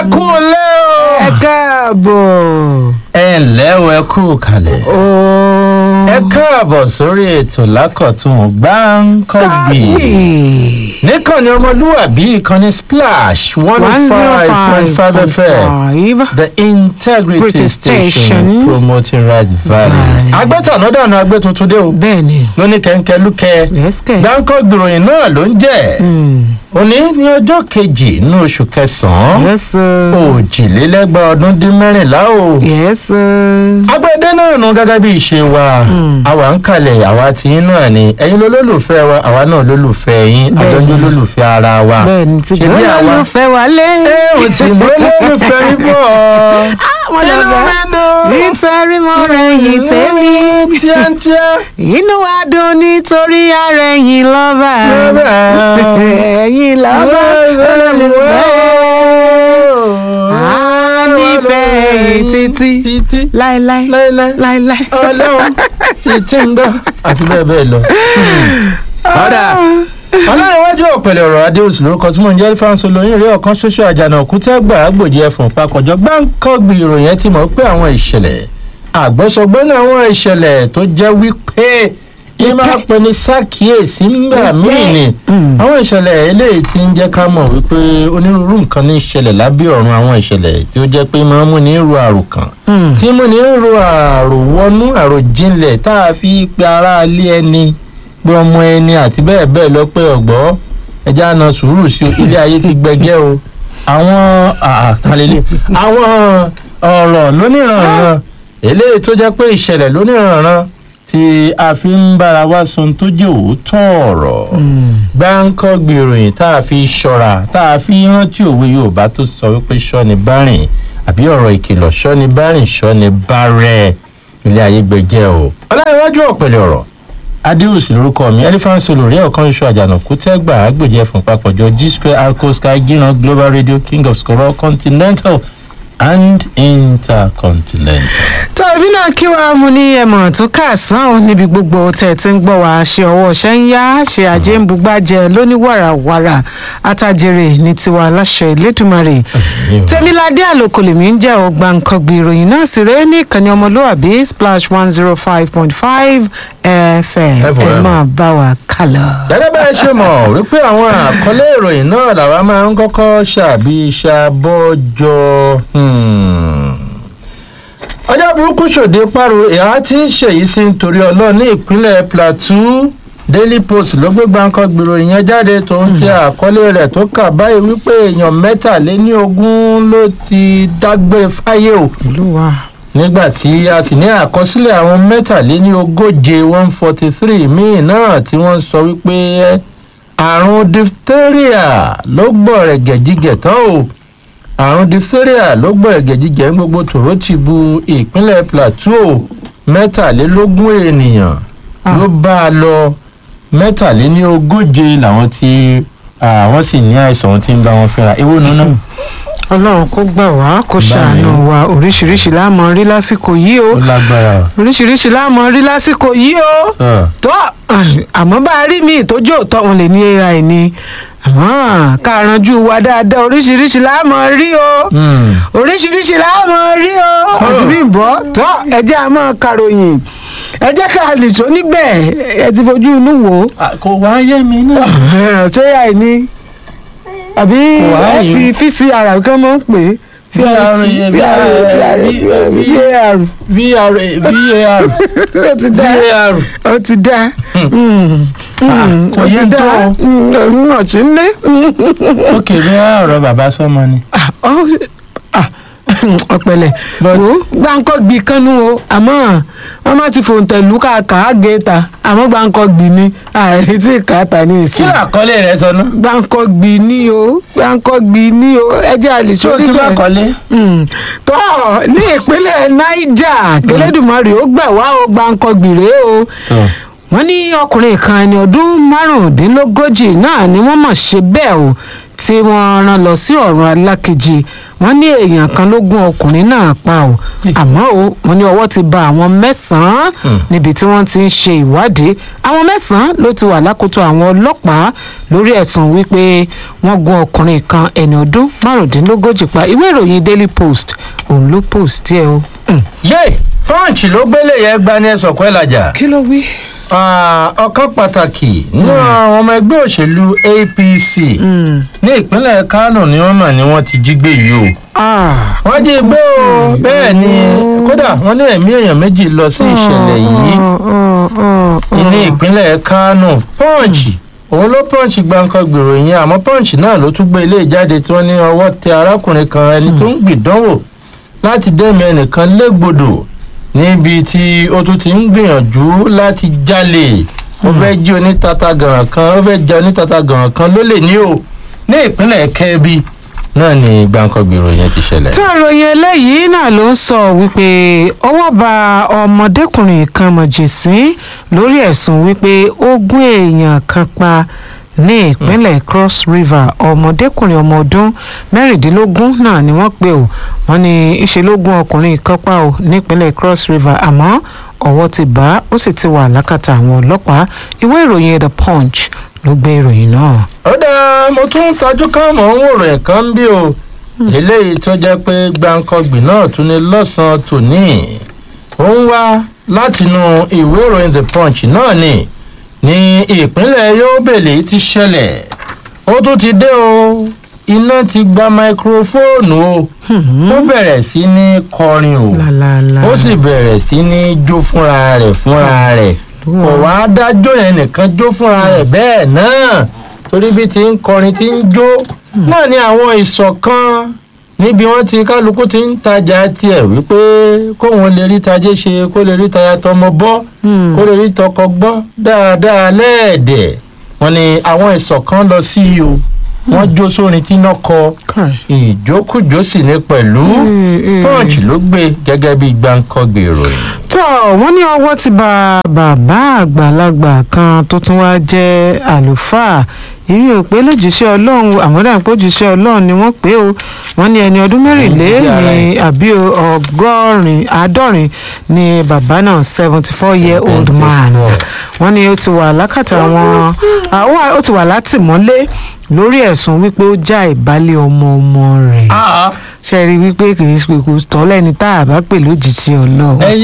kú lẹ́ o. ẹ káàbọ̀. ẹ ǹlẹ́ o ẹ kú kalẹ̀. ooo. ẹ káàbọ̀ sórí ètò lákọ̀tún gbáǹkọ́gbì. níkànnì ọmọlúwàbí ìkànnì splash one oh five point five fm the integrity British station, station. promoting right values. agbẹ́tànádànù agbẹ́ tuntun dé o bẹ́ẹ̀ni. lóní kẹ́ńkẹ́ lúkẹ́ yẹ́sìkẹ̀. gbáǹkọ́gbì ìròyìn náà ló ń jẹ́ òní ní ọjọ́ kejì nínú oṣù kẹsàn-án yẹ́sì. òjìlélẹ́gbà ọdún dín mẹ́rìnlá o. yẹ́sì. agbẹ́dẹ́ náà nù gẹ́gẹ́ bí ìṣe wa àwa ń kalẹ̀ àwa tí yín náà ni ẹ̀yin lólùfẹ́ wa àwa náà lólùfẹ́ yín Bẹ́ẹ̀ni. àjọjú lólùfẹ́ ara wa. bẹ́ẹ̀ni ti ṣe bí gbọ́dọ̀ àwa ló fẹ́ wálé. ẹ ò tí mo lólùfẹ́ yín bọ̀. mo lọ Inú bẹ̀. mi dùn. nítorí mo rẹ̀yìn tèmi. tíátíá. inú wa dùn nítorí arẹ̀yìn lọ́ba. Lọ́ba. ẹ̀yìn lọ́ba olólùfẹ́. a nífẹ̀ẹ́ yìí títí títí láéláé láéláé láéláé. ọlọ́run títí ń gbọ́ àti bẹ́ẹ̀ bẹ́ẹ̀ lọ. ọ̀dà ọlọ́runwájú ọ̀pẹ̀lẹ̀ ọ̀rọ̀ adéòsì lórúkọ tí mò ń jẹ́ fáńsọ lóyún rí ọ̀kan ṣoṣo àjànà òkútẹ́gbà àgbòjì ẹ̀fọ̀n papọ̀jọ́ gbáǹkọ́gbì ìròyìn ẹ̀ ti mọ̀ pé àwọn ìṣẹ̀lẹ̀ àgbọ̀sọgbọ́n náà àwọn ìṣẹ̀lẹ̀ tó jẹ́ wípé yìí máa pè ní ṣàkíyèsí ńgbà míì ni àwọn ìṣẹ̀lẹ̀ eléyìí ti ń jẹ́ ká mọ̀ wípé onírúurú nǹkan ní ìṣẹ̀lẹ̀ lábẹ́ ọ̀run àwọn ìṣẹ̀lẹ̀ tí ó jẹ́ pé máa ń mú ní ru àròkàn tí mú ní ru àròwọnú àròjinlẹ̀ tá a fi pe ara ilé ẹni pé ọmọ ẹni àti bẹ́ẹ̀ bẹ́ẹ̀ lọ pé ọ̀gbọ́ ẹja na sùúrù sí o ilé ayé ti gbẹgẹ́ o àwọn àtàlélẹ̀ àwọn ọ̀rọ̀ lóníranran eléyìí tó jẹ́ pé ìṣẹ̀lẹ̀ lóníranran tí a fi ń bára wá sun tó jẹ́ òótọ́ ọ̀rọ̀ gbáǹkọ́ gbèròyìn tá a fi ṣọ́ra tá a fi rántí òwe yorùbá tó sọ wípé ṣọ́ni bárìn àbí ọ̀rọ̀ ìkìlọ̀ ṣọ́ni bárìn ṣọ́ni bárẹ̀ ilé ayé gbẹgẹ́ o. ọláyíwájú ọ̀pẹ̀lẹ̀ ọ̀rọ̀ adéhùsì lórúkọ mi elephant solo rí ọ̀kan ṣoṣo àjànàkú tẹ́gbà àgbèjẹ fún papọ̀jọ g square alco sky gíran global radio king of scorol continental and intercontinental. tó ibi náà kí wàá mú ní ẹmọ tó káàsán ò níbi gbogbo tẹ̀ tí ń gbọ́ wá ṣe ọwọ́ ṣẹ́ ń yá ṣe àjẹ́ ń bugbájẹ lóníwàràwàrà àtàjèrè ní tiwa aláṣẹ ìlédùmarè tẹmíládé àlòkò lèmi ń jẹ́ ọgbà nǹkan gbé ìròyìn náà sì rẹ́ ní ìkànnì ọmọlúwàbí splash one zero five point five fm ẹ FM. máa bá wa kálọ. gẹ́gẹ́ bá ẹ ṣe mọ̀ wípé àwọn àkọlé ìròyìn náà làwa máa ń kọ́kọ́ ṣàbí ṣàbọ̀jọ. ọjọ́ burúkú ṣòde páro ìhà tí ń ṣèyí sí nítorí ọlọ́ọ̀ ní ìpínlẹ̀ plateau daily post ló gbé gbáǹkan gbèrò ìyẹn jáde tó ń ti àkọlé rẹ̀ tó kà báyìí wípé èèyàn mẹ́tàléníogún ló ti dágbére fáyé o olúwa nígbà tí a sì ní àkọsílẹ̀ àwọn mẹ́tàléní ogóje one forty three míì náà tí wọ́n sọ wípé àrùn diphtheria ló gbọ̀rẹ̀ gẹ̀jígẹ̀ tán o àrùn diphtheria ló gbọ̀rẹ̀ gẹ̀jígẹ̀ ní gbogbo tòró ti bu ìpínlẹ̀ plateau mẹ́tàlélógún ènìyàn ló bá a lọ mẹ́tàléní ogóje làwọn tí àwọn sì ní àìsàn tí ń bá wọn fẹ́ra ewu nínú náà ọlọ́run kó gbà wá kó ṣàánú wa oríṣiríṣi láàmú rí lásìkò yìí o ó lágbára oríṣiríṣi láàmú rí lásìkò yìí o o. tó àmọ́ bá a rí mi ìtọ́jú òótọ́ wọn lè ní ai ni àmọ́ ká ranjú wa dáadáa oríṣiríṣi láàmú rí o Hmm. oríṣiríṣi láàmú rí o àti bí bọ́ tó ẹjẹ́ a máa karòyìn ẹjẹ́ ká lè tó níbẹ̀ ẹ ti fojú inú wò ó Ah, kò wá yé mi náà. ṣé ai ni àbí Wà á ẹ yìí. fi vcr kí wọ́n máa ń pè é VR, VAR VR VAR ó ti dá VAR ó ti dá ó òye ti ń dá tó ọ̀tí ń lé òkè bí ọ̀rọ̀ bàbá sọ́mọ ni. ọ̀pẹ̀lẹ̀ But- wo gbáǹkọ́ gbì kánú o àmọ́ wọ́n má ti fòǹtẹ̀lù káàkà á gé ta àmọ́ gbáǹkọ́ gbì ni àìsí ìkàtà ní kí ìsìn ló àkọlé rẹ sọ ná. gbáǹkọ́ gbì ni o gbáǹkọ́ gbì ni o ẹjẹ́ àlè tí o sórí ti bá bẹ́ẹ̀. kọ́lé. Mm. tó ní ìpínlẹ̀ niger kẹlẹ́dùmarè ó gbà wá ó gbáǹkọ́ gbì rèé o wọ́n ní ọkùnrin kan ẹni ọdún márùndínlógójì náà ni wọ́n mọ̀ ṣe bẹ́ẹ̀ o tí wọ́n rán lọ sí ọ̀run alákejì wọ́n ní èèyàn kan ló gún ọkùnrin náà pa ọ́ àmọ́ o wọ́n ní ọwọ́ ti ba àwọn mẹ́sàn-án níbi tí wọ́n ti ń ṣe ìwádìí àwọn mẹ́sàn-án ló ti wà lákòótó àwọn ọlọ́pàá lórí ẹ̀sùn wípé wọ́n gún ọkùnrin kan ẹni ọdún márùndínlógójì pa ìwé ìròyìn daily post òun ló post ẹ o. Mm. yé punch ló gbélé yẹn gbani ẹsọ̀ kọ́ ẹ̀ lajà. kí ló wí. Ah, ọ̀kan pàtàkì nínú àwọn ọmọ ẹgbẹ́ òṣèlú apc ní ìpínlẹ̀ kánò ni wọ́n mà ní wọ́n ti jí gbé yìí o. Ah, wọ́n jí gbé o bẹ́ẹ̀ ni kódà wọ́n ní ẹ̀mí èèyàn méjì lọ sí ìṣẹ̀lẹ̀ yìí oh, oh, oh, oh. ní ìpínlẹ̀ kánò punch òun ló punch gbàǹkan gbèrò yẹn àmọ́ punch náà ló tún gbé ilé ìjáde tí wọ́n ní ọwọ́ tẹ arákùnrin kan ẹni tó ń gbìdánwò láti dẹ́mi ẹnìkan légbodò níbi tí ó tún ti ń gbìyànjú láti jalè ó fẹ́ jí onítata gàràn kan ó fẹ́ jẹ onítata gàràn kan ló lè ní o ní ìpínlẹ̀ kẹ́bí náà ni gbàǹkan gbèrò yẹn ti ṣẹlẹ̀. tí àròyìn eléyìí náà ló ń sọ wípé ọwọ́ ba ọmọdékùnrin kan mọ̀jẹ̀sín lórí ẹ̀sùn wípé ó gún èèyàn kan pa ní ìpínlẹ̀ cross river ọmọdékùnrin ọmọ ọdún mẹ́rìndínlógún náà ni wọ́n pè ó wọ́n ní ìṣe ló gún ọkùnrin kan pa ó nípínlẹ̀ cross river àmọ́ ọwọ́ ti bá a ó sì ti wà lákàtà àwọn ọlọ́pàá ìwé ìròyìn the punch ló gbé ìròyìn náà. ó dáa mo tún ń tajú ká mọ̀ ń wòrò ẹ̀kan ń bí o eléyìí tó jẹ́ pé gbàǹkangbì náà tún ní lọ́sàn-án tòní ó ń wá látinú ìwé ìròyìn the punch náà ni ní ìpínlẹ̀ yóbèlè ti ṣẹlẹ̀ ó tún ti dé o iná ti gba máikrófóònù o ó bẹ̀rẹ̀ sí ní kọrin o lálálá ó sì bẹ̀rẹ̀ sí ní jó fúnra rẹ̀ fúnra rẹ̀ kò wá dájọ́ yẹn nìkan jó fúnra rẹ̀ bẹ́ẹ̀ náà torí bí ti ń kọrin ti ń jó náà ni àwọn ìṣọ̀kan níbi wọ́n ti kálukú ti ń tajà tiẹ̀ wípé kóun lè rí tajé ṣe kó lè rí taya tọmọ bọ́ kó lè rí tọkọ gbọ́ dáadáa lẹ́ẹ̀dẹ̀ wọ́n ní àwọn ìṣọ̀kan lọ sí i o wọ́n jó sórin tí iná kọ ìjókòjó sì ní pẹ̀lú punch ló gbé gẹ́gẹ́ bí gbáǹkọ́gbè ìròyìn. tó wọ́n ní ọwọ́ ti ba bàbá àgbàlagbà kan tó tún wá jẹ́ àlùfáà èmi ò pé lójúṣẹ́ ọlọ́run àmọ́dá pé òjúṣẹ́ ọlọ́run ni wọ́n pé o wọ́n ní ẹni ọdún mẹ́rìnlé ní àbí ọgọ́rin àádọ́rin ni bàbá náà seventy four year old man wọ́n ní ó ti wà lákàtà wọn ó ti wà látìmọ́lé lórí ẹ̀sùn wípé ó já ìbálẹ̀ ọmọ ọmọ rẹ̀ ṣe rí wípé kì í ṣe kò tọ́ lẹ́ni tá a bá pè lójijì ọlọ́run. ẹ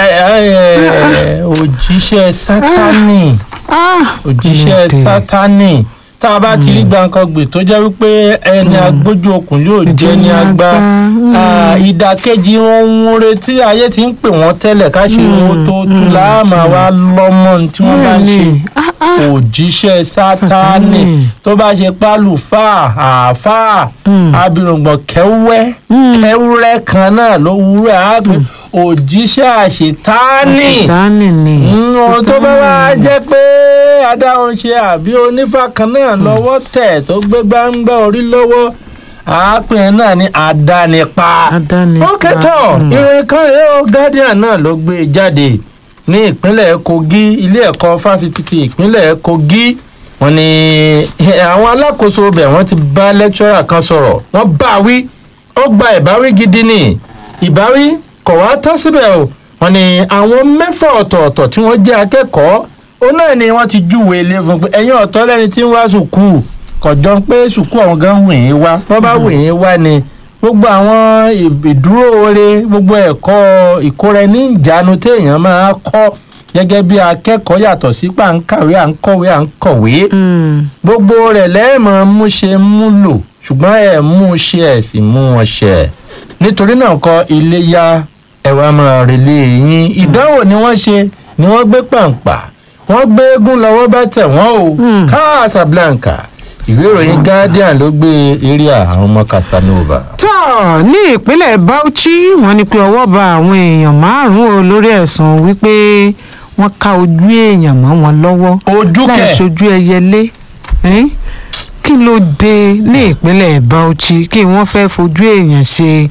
ẹ òjíṣẹ́ sátánì òjíṣẹ́ sátánì tá a bá ti rí gbàǹkangbè tó jẹ́ wípé ẹni agbójú okùn yóò jẹ́ ní agbá ìdàkejì wọn ń retí ayé ti ń pè wọ́n tẹ́lẹ̀ káṣí wọn tó tú láàmà wá lọ́mọ tí wọ́n bá ń ṣe òjíṣẹ́ sátánì tó bá ṣe pálùfà àáfàá abirùngbọ̀n kẹ́wẹ́ kẹ́wúrẹ́ kan náà ló wúrẹ́ àgbẹ̀ òjíṣẹ́ àṣetánì ohun tó bá wá jẹ́ pé adáhùn ṣe àbí onífà kan náà lọ́wọ́ tẹ̀ tó gbé gbáǹgbá orí lọ́wọ́ àápìn náà ní àdánipa ó kẹtọ ìròyìn kan rèé o guardian náà ló gbé jáde ní ìpínlẹ̀ kogi ilé ẹ̀kọ́ fásitì ti ìpínlẹ̀ kogi wọ́n ní àwọn alákòóso bẹ̀ wọ́n ti bá lẹ́kítọ́rà kan sọ̀rọ̀ wọ́n bá wí ó gba ìbáwí gidi ni ìbáwí kò wá tán síbẹ̀ o wọ́n ní àwọn mẹ́fà ọ̀tọ̀ọ̀tọ̀ tí wọ́n jẹ́ akẹ́kọ̀ọ́ ó náà ni wọ́n ti júwe ilé fún pé ẹ̀yin ọ̀tọ̀ lẹ́ni tí ń wá sùkúù kọjọ pé sùkúù àwọn gan wìn ín wá wọ́n bá wìn ín wá ni gbogbo àwọn ìdúró oore gbogbo ẹ̀kọ́ ìkóra-ẹni ìjánu téèyàn máa kọ́ gẹ́gẹ́ bí akẹ́kọ̀ọ́ yàtọ̀ sí pà ń kàwé à ń kọ̀wé à ń kọ̀wé gbogbo rẹ̀ lẹ́ẹ̀mọ̀ mú ṣe mú lò ṣùgbọ́n ẹ̀ mú ṣe ẹ̀ sì mú wọn ṣe nítorí náà kọ iléyà ẹ̀wà máa relé yín ìdánwò ni wọ́n ṣe ni wọ́n gbé pàǹpà wọ́n gbé eégún lọ́wọ́ bá tẹ̀ wọ́n o Casablanca ìwé ìròyìn guardian ló gbé eré àwọn ọmọ casanova. tó ní ìpínlẹ̀ bauchi wọ́n ní pé ọwọ́ ba àwọn èèyàn márùn-ún o lórí ẹ̀sùn wípé wọ́n ká ojú èèyàn mọ́ wọn lọ́wọ́ ojú kẹ láì ṣojú ẹyẹlé kí ló dé ní ìpínlẹ̀ bauchi kí wọ́n fẹ́ fojú èèyàn ṣe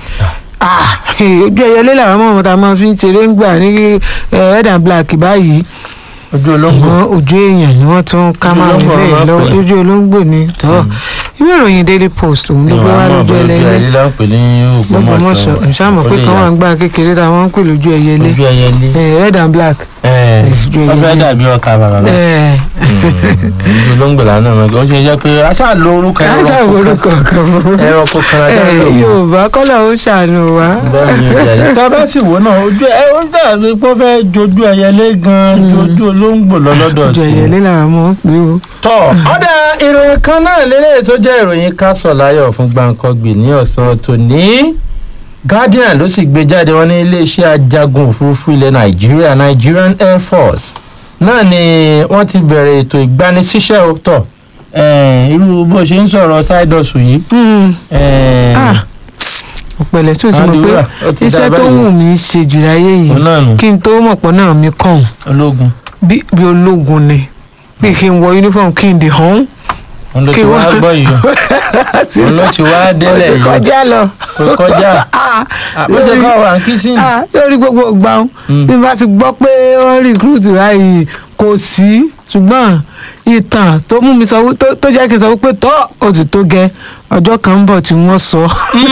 ojú ẹyẹlé làwọn ọmọ ọmọ tá a máa fi ń ṣeré ń gbà ní red and black báyìí ojú olóńgbò ṣùgbọ́n ojú èèyàn ni wọ́n tún ká Ojú máa ń olóńgbò lè wọn lọ pè é. ojú olóńgbò ni tọ́ ìwé ìròyìn daily post òun ló gbé wá lójú ẹlẹ́yẹ ẹyẹ ló ń pè ní lọ́gbọ̀mọ̀sọ̀ Ògbómọ̀ṣọ́ ìṣàmọ̀ pé kan wà ń gbà kékeré táwọn ń pè lójú ẹyẹlé ojú ẹyẹ ní. Eh, red and black. Ojú ẹyẹ wọ́n fẹ́ ní. dàbí ọkà bàbá bá Eh, ojú olóńgbò lánàá mọ̀ ó ṣe jẹ́ pé aṣáà lo orúkọ ká ẹranko ṣàwòrúkọ kan fún kan ẹranko kan ajá Eh, lò wọ́n. yorùbá kọ́lá ó ṣàánú wa. bẹ́ẹ̀ ni ìjà yìí tá a bá sì wò náà ojú ẹ ó dàbí pé ó fẹ́ jojú ẹyẹlé gan-an jojú olóńgbò lọ́lọ́dọ̀ ojú sí i. ẹyẹlé làwọn mọ̀ ń pè ó. tọ́ ọ̀dà ìròyìn kan náà lélẹ̀ tó jẹ́ ìròyìn kásọ̀ láyọ̀ fún gbàǹkangbì ní ọ̀sán tòní guardian ló sì gbé jáde wọn ní iléeṣẹ́ ajagun òfurufú ilẹ̀ nàìjíríà nigerian air force náà ni wọ́n ti bẹ̀rẹ̀ ètò ìgbanisíṣẹ́ ó tọ̀ eh, irú bó ṣe ń sọ̀rọ̀ sáìdọ̀sù yìí Hmm. eh, Ah, ọ̀pẹ̀lẹ̀ tí o sì mọ̀ pé Àdúrà, ó ti dá iṣẹ́ tó báyìí. wù mí ṣe jù láyé òun yìí náà nù kí n tó mọ̀ pọ̀ náà mi kàn ológun bí bí ológun ni bí kí n wọ uniform kí n dè hàn. òun ló ti Kí wá wọ́n- gbọ́ yìí òun ló ti wá délẹ̀ ó ti yìí kọjá lọ. kò kọjá Ah, àbójẹ lórí- káwọn wà ń kí sí ni. ah, lórí gbogbo ìgbà wọn Mm. bí n bá ti gbọ́ pé wọ́n recruit báyìí kò sí ṣùgbọ́n ìtàn tó mú mi sọ wí- tó- tó jẹ́ kí n sọ wípé tọ́ ó ti tó gẹ́ ọjọ́ kan ń bọ̀ tí wọ́n sọ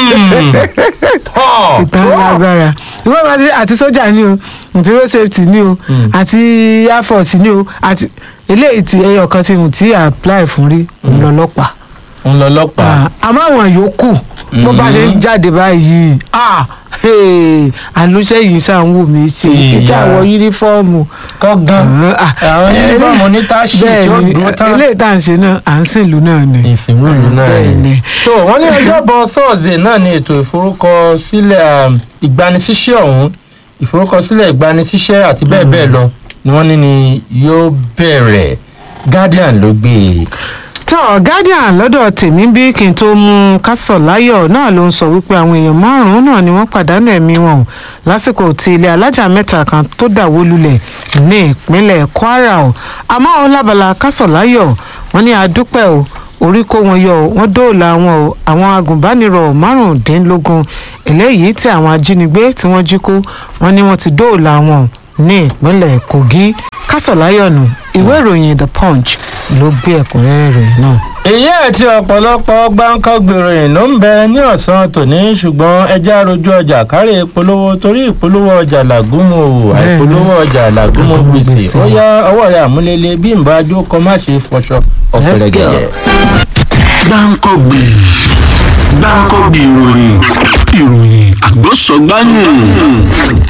Tọ́, ìtàn tọ́. lágbára ìwé ìwà sí àti sójà ni o àti road safety ni o Mm. àti air force ni o àti eléyìí tí ẹyọ kan ti hùn tí apply fún rí òun lọ́lọ́pàá ń lọ lọ́pàá. Ah, àmọ́ àwọn yòókù bó bá ṣe ń jáde báyìí ah, hey, àlùṣe yìí ṣáà ń wù mí ṣe Ìyá. ìjà wọ yúnífọ́ọ̀mù kọ́ gan. Ah, àwọn yúnífọ́ọ̀mù onítàṣì tí ó bẹ́ẹ̀ ni dúró tán. eléyìí tá à ń ṣe náà à ń sìnlú náà ni. ìsìnkú ìlú náà bẹ́ẹ̀ ni. ni. tó wọ́n ní ọjọ́bọ̀ thursday náà ni ètò ìforúkọsílẹ̀ um, ìgbanisíṣẹ́ ọ̀hún ìforúkọsílẹ̀ ìgbanisíṣẹ́ àti bẹ́ẹ̀ bẹ́ẹ̀ lọ ni wọ́n ní ni yóò bẹ̀rẹ̀ guardian ló gbé e. tọ́ guardian lọ́dọ̀ tèmi bí kí n tó mú kásọ̀ láyọ̀ náà ló ń sọ wípé àwọn èèyàn márùn-ún náà ni wọ́n pàdánù ẹ̀mí wọn o lásìkò tí ilé alájà mẹ́ta kan tó dàwó lulẹ̀ ní ìpínlẹ̀ kwara o àmọ́ àwọn lábala kásọ̀ láyọ̀ wọ́n ní àdúpẹ́ o orí kó wọn yọ o wọ́n dóòlà wọn o àwọn agùnbánirọ̀ márùndínlógún eléyìí tí àwọn ajínigbé tí wọ́n jí kó wọ́n ní wọ́n ti dóòlà wọn ní ìpínlẹ̀ kogi kásọ̀ láyọ̀ nù ìwé ìròyìn the punch ló gbé ẹ̀kúnrẹ́rẹ́ ìròyìn náà. èyí àti ọ̀pọ̀lọpọ̀ gbáǹkọ́gbèrò yìí ló ń bẹ ní ọ̀sán tòní ṣùgbọ́n ẹja rojú ọjà kárí ìpolówó torí ìpolówó ọjà làgúnmu o Bẹ́ẹ̀ni. àìpolówó ọjà làgúnmu Làgúnmu gbèsè gbèsè. ó yá ọwọ́ rẹ̀ àmúlélẹ̀ bí nbàjò kọ́ má ṣe fọṣọ ọ̀fẹ́rẹ́ go. gẹ̀gẹ̀. gbáǹkọ́gbì gbáǹkọ́gbì ìròyìn ìròyìn àgbọ̀sọ̀gbáyìn.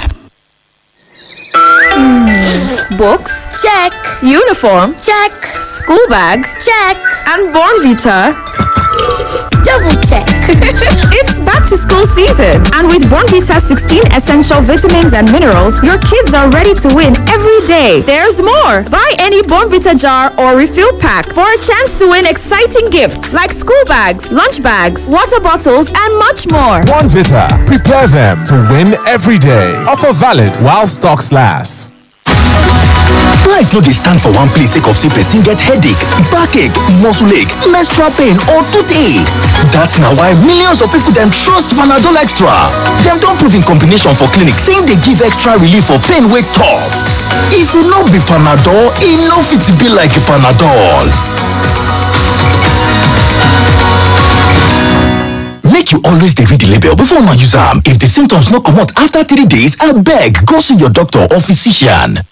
Books? Check. Uniform? Check. School bag? Check. And Born Vita? Double check. it's back to school season. And with Born Vita 16 essential vitamins and minerals, your kids are ready to win every day. There's more. Buy any Born Vita jar or refill pack for a chance to win exciting gifts like school bags, lunch bags, water bottles, and much more. One Vita. Prepare them to win every day. Offer valid while stocks last. life no dey stand for one place sake of say person get headache backache muscle ache menstrual pain or toothache dat na why millions of people dem trust panadol extra dem don prove in combination for clinic say e dey give extra relief for pain wey tough if e no be panadol e no fit be like panadol make you always dey read the label before una use am if the symptoms no comot after three days abeg go see your doctor or physician.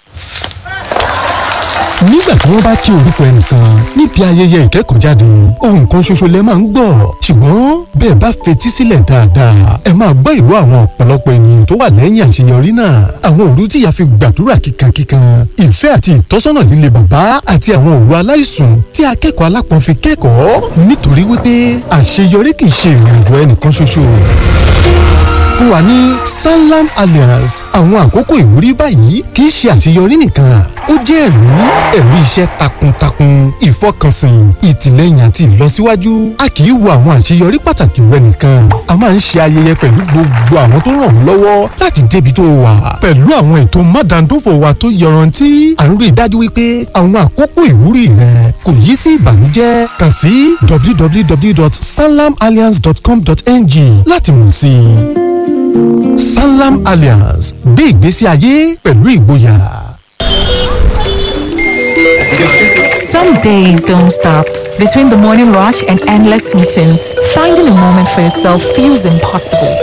nígbà tí wọ́n bá kí orúkọ ẹnìkan níbi ayẹyẹ ìkẹ́kọ̀ọ́jáde ohun kan ṣoṣo lẹ máa ń gbọ́ ṣùgbọ́n bẹ́ẹ̀ bá fetí sílẹ̀ dáadáa ẹ máa gbọ́ ìró àwọn ọ̀pọ̀lọpọ̀ ènìyàn tó wà lẹ́yìn àṣeyọrí náà àwọn òru tí ìyá fi gbàdúrà kíkankíkan ìfẹ́ àti ìtọ́sọ́nà líle bàbá àti àwọn òru aláìsùn tí akẹ́kọ̀ọ́ alápọ̀n fi kẹ́kọ̀ọ́ nítorí wípé àṣeyọrí kì í ṣe ìrìnàjò ẹnìkan ṣoṣo fún wa ní sanlam alliance àwọn àkókò ìwúrí báyìí kì í ṣe àṣeyọrí nìkan ó jẹ́ ẹ̀rí ẹ̀rí iṣẹ́ takuntakun ìfọkànsìn ìtìlẹ́yìn àti ìlọsíwájú a kì í wo àwọn àṣeyọrí pàtàkì rẹ nìkan a máa ń ṣe ayẹyẹ pẹ̀lú gbogbo àwọn tó ràn ọ́ lọ́wọ́ láti débi tó wà pẹ̀lú àwọn ètò mádàndófò wa tó yọrantí à ń rí i dájú wípé àwọn àkókò ìwúrí rẹ kò yí sí ìbànújẹ́ kàn sí www.sanlamalliance.com.ng láti mọ̀ sí i. Sanlam Alliance gbé ìgbésí ayé pẹ̀lú ìgboyà. Some days don't stop. Between the morning rush and endless meetings, finding a moment for yourself feels impossible.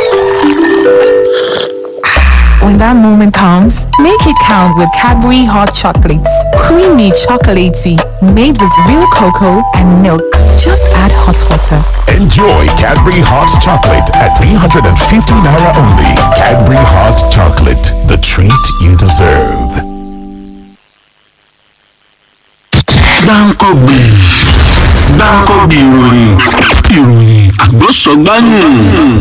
When that moment comes, make it count with Cadbury hot chocolates. Creamy chocolatey, made with real cocoa and milk. Just add hot water. Enjoy Cadbury Hot Chocolate at 350 Naira only. Cadbury Hot Chocolate, the treat you deserve. gbáǹkọ́gbè gbáǹkọ́gbè ìròyìn ìròyìn àgbọ̀sọ̀gbáyìn.